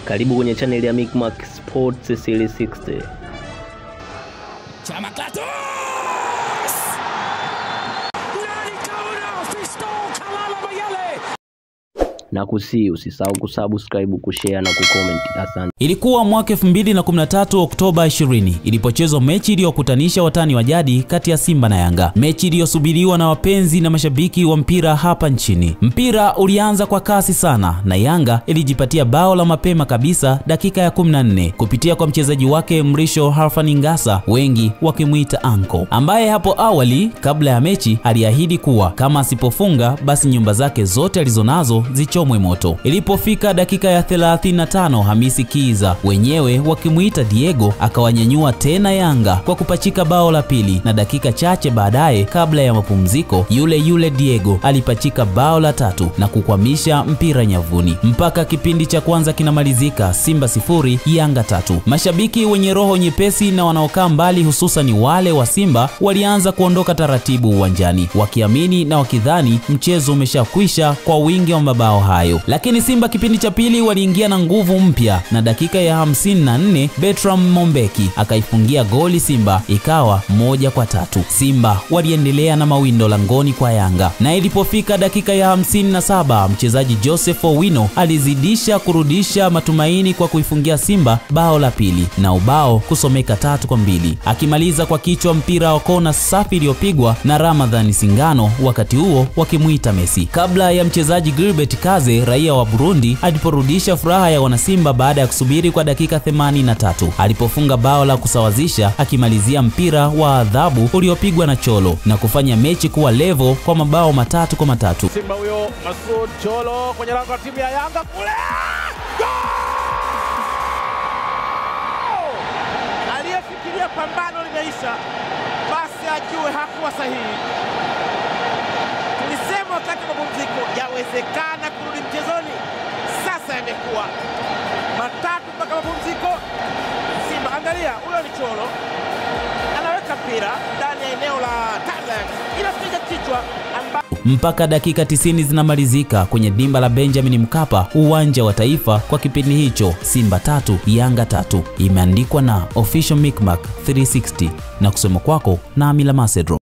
Karibu kwenye channel ya Micmac Sports 360. Chama Klatos! Nani kaona Fisto Kalala Mayele Na kusii usisahau kusubscribe, kushare na kucomment. Asante. Ilikuwa mwaka 2013 Oktoba 20 ilipochezwa mechi iliyokutanisha watani wa jadi kati ya Simba na Yanga, mechi iliyosubiriwa na wapenzi na mashabiki wa mpira hapa nchini. Mpira ulianza kwa kasi sana na Yanga ilijipatia bao la mapema kabisa dakika ya 14 kupitia kwa mchezaji wake Mrisho Harfan Ngasa, wengi wakimwita Anko, ambaye hapo awali kabla ya mechi aliahidi kuwa kama asipofunga basi nyumba zake zote alizonazo zichomwe moto. Ilipofika dakika ya 35 Hamisi Kiza wenyewe wakimwita Diego akawanyanyua tena Yanga kwa kupachika bao la pili, na dakika chache baadaye kabla ya mapumziko yule yule Diego alipachika bao la tatu na kukwamisha mpira nyavuni. Mpaka kipindi cha kwanza kinamalizika, Simba sifuri Yanga tatu. Mashabiki wenye roho nyepesi na wanaokaa mbali, hususan wale wa Simba, walianza kuondoka taratibu uwanjani wakiamini na wakidhani mchezo umeshakwisha kwa wingi wa mabao hayo, lakini Simba kipindi cha pili waliingia na nguvu mpya na dakika ya 54 Bertram Mombeki akaifungia goli Simba, ikawa moja kwa tatu. Simba waliendelea na mawindo langoni kwa Yanga, na ilipofika dakika ya 57 mchezaji Joseph Owino alizidisha kurudisha matumaini kwa kuifungia Simba bao la pili na ubao kusomeka tatu kwa mbili, akimaliza kwa kichwa mpira wa kona safi iliyopigwa na Ramadhani Singano, wakati huo wakimwita Messi, kabla ya mchezaji Gilbert Kaze raia wa Burundi aliporudisha furaha ya wanasimba baada ya kusubiri kwa dakika 83 alipofunga bao la kusawazisha akimalizia mpira wa adhabu uliopigwa na Cholo na kufanya mechi kuwa levo kwa mabao matatu kwa matatu. Simba huyo Masud Cholo kwenye lango la timu ya Yanga kule. Goal! Aliyefikiria pambano limeisha, basi ajue hakuwa sahihi. Tulisema wakati wa mapumziko, yawezekana kurudi mchezoni. Sasa yamekuwa matatu mpaka mapumziko. Simba, angalia, huyo ni Cholo anaweka mpira ndani ya eneo la Thailand, inapiga kichwa amba mpaka dakika 90 zinamalizika kwenye dimba la Benjamin Mkapa, uwanja wa Taifa. Kwa kipindi hicho Simba tatu Yanga tatu, imeandikwa na Official Micmac 360 na kusoma kwako na Amila Macedro.